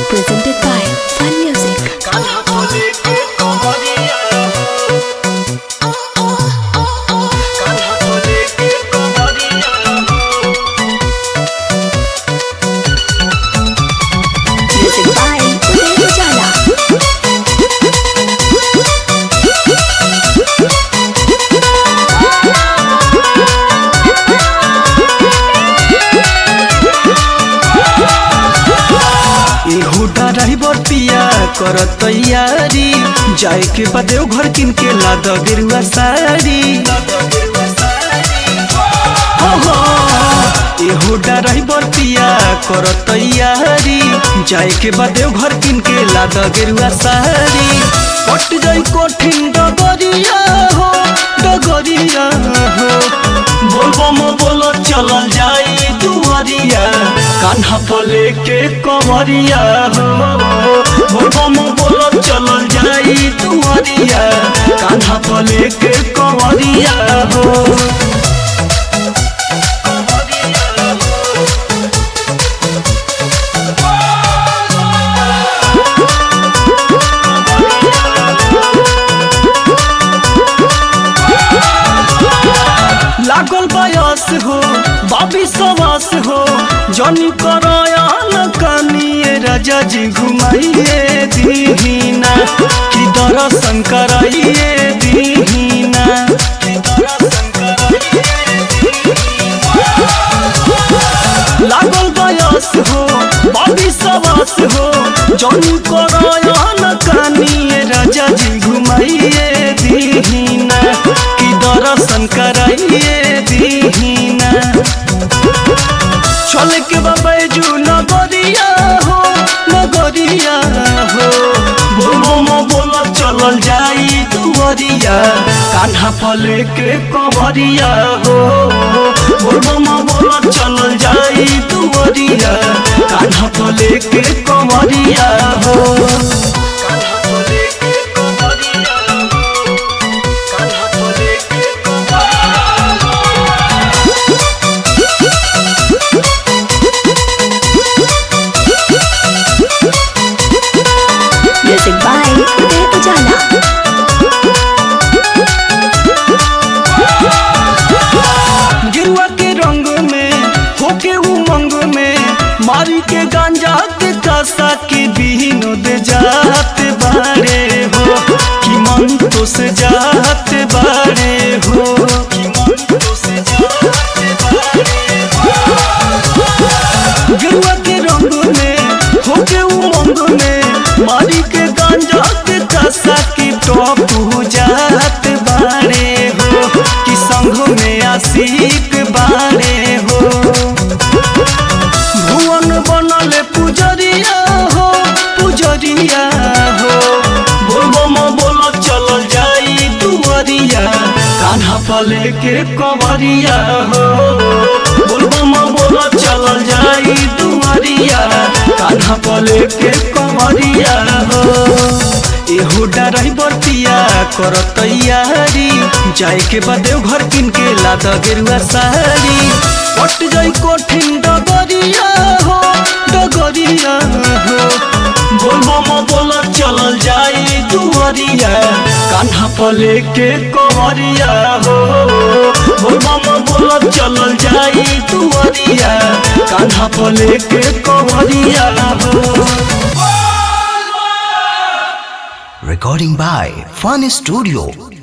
Presented by Fun Music. Music by Uday Ujala. एहू driver पिया कर तैयारी जाए के बाद घर किन के लाद गेरुआ साड़ी हो हो, एहू ड्राइवर पिया कर तैयारी जाए के बाद घर किन के लाद गेरुआ साड़ी कट जाई कठिन डगरिया हो डगरिया हो बोलबो मो बोलो चलल जाई दुआरिया कान्हा पले के कवरिया हो बोलबो मो बोलो चलल जाई दुआरिया कान्हा पले के कवरिया हो लागल बयस हो बाबी सवास हो जनी करयान कानिए राजा जी घुमाइए दीहिना कि दर्शन कराइए दीहिना लागल बयस हो बाबी सवास हो जनी करयान कानिए राजा जी घुमाइए दीहिना कि दर्शन कराइए दीहिना चल के बैजू नगरिया हो नगरिया हो बोलो मो बोलो चलल जाई दुवरिया कान्हा पले के कवरिया हो बोलो मो बोलो चलल जाई दुवरिया कान्हा पले के कवरिया हो कान्हा पले के कवरिया हो कान्हा पले के Music by Uday Ujala. गिरुआ के रंग में होके उमंग में मारी के गांजा के कासा के विनोद जात बारे हो कि मन तो से जात बारे हो कि मन तो से जात बारे हो। गिरुआ के रंग में होके उमंग में मारी के गांजा के कासा के टॉप जात बारे हो कि संग में आशिक बारे हो भुवन बनल पुजरिया हो पुजरिया हो बोलबो मो बोलो चलल जाई दुवरिया कान्हा पले के कवरिया हो बोलबो मो बोलो चलल जाई दुवरिया कान्हा पले के कवरिया हो एहू ड्राइवर पिया कर तैयारी जाए के बाद घर किन के लाद गेरुआ साड़ी कट जाई कठिन डगरिया हो डगरिया हो बोलबो मो बोलो चलल जाई दुवरिया कान्हा पले के कवरिया हो बोलबो मो बोलो चलल जाई दुवरिया कान्हा पले के कवरिया हो Recording by Fun Studio.